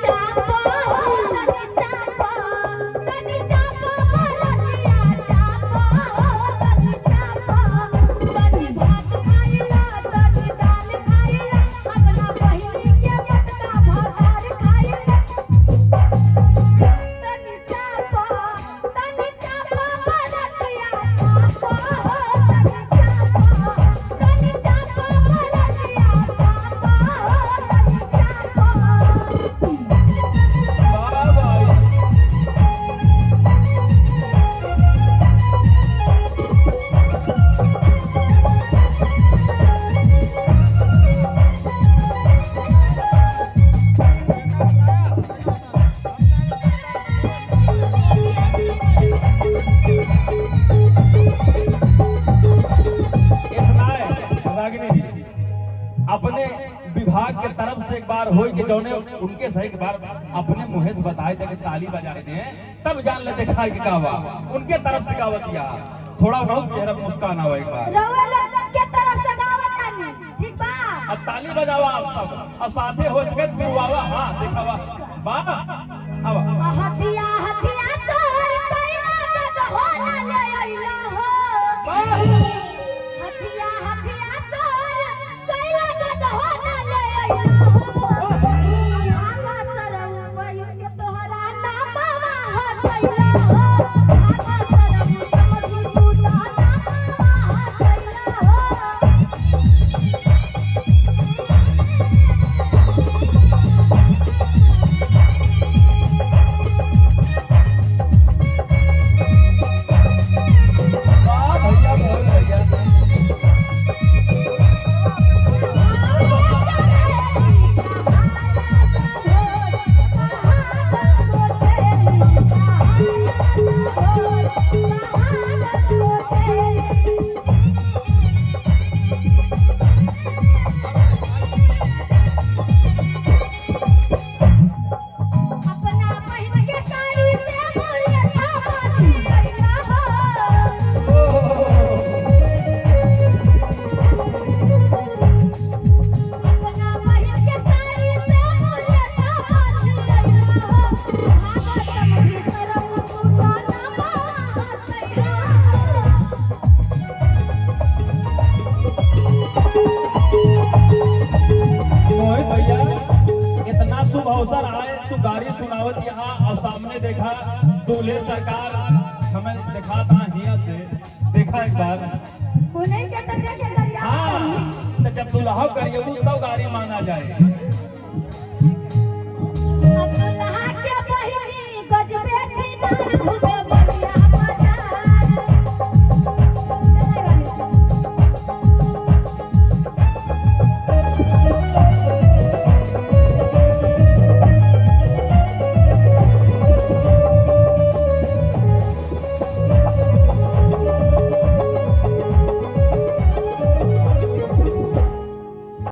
चापो तनी चापो तनी चापो बरतिया चापो तनी चापो तनी भात खाइला तनी दाल खाइला अपना बहिनी के मटका भात खाइला तनी चापो तनी चापो बरतिया चापो तनी चापो तनी चापो बरतिया चापो तनी चापो वाह भाई इतना है, रागिनी जी अपने विभाग के तरफ से एक बार हो कि जौने उनके सही एक बार अपने मुंह से बताए थे कि ताली बजा रहे थे तब जान ले देखा कि का हुआ उनके तरफ से गावतिया थोड़ा बहुत चेहरा पे मुस्कान आवा एक बार रउआ लोग के तरफ से गावत तानी ठीक बा अब ताली बजावा आप सब अब साथे हो सके तो गुवावा हाँ दिखावा वाह अब हथिया हथिया सोर कैला गद हो ना ले अइला हो वाह हथिया हथिया सोर कैला गद हो ना ले अइला हो आगा सरम बयु के तोहरा नामवा हसैला हो आगा सरम समझी तू ता नामवा हसैला हो वाह भैया बोल भैया अपना बहिन के साड़ी से मोरे थापती कैला हो अपना बहिन के साड़ी से मोरे थापती कैला हो भागा समधी सरम तू नामा हसैला मोहित भैया इतना शुभ अवसर आए तू गाड़ी सुनावत यहाँ और सामने देखा दूल्हे सरकार हमें देखा था हिया से देखा एक बार उन्हें के तो देखे दरिया हाँ तो जब दुल्हा करिए तब गाड़ी मांगा जाए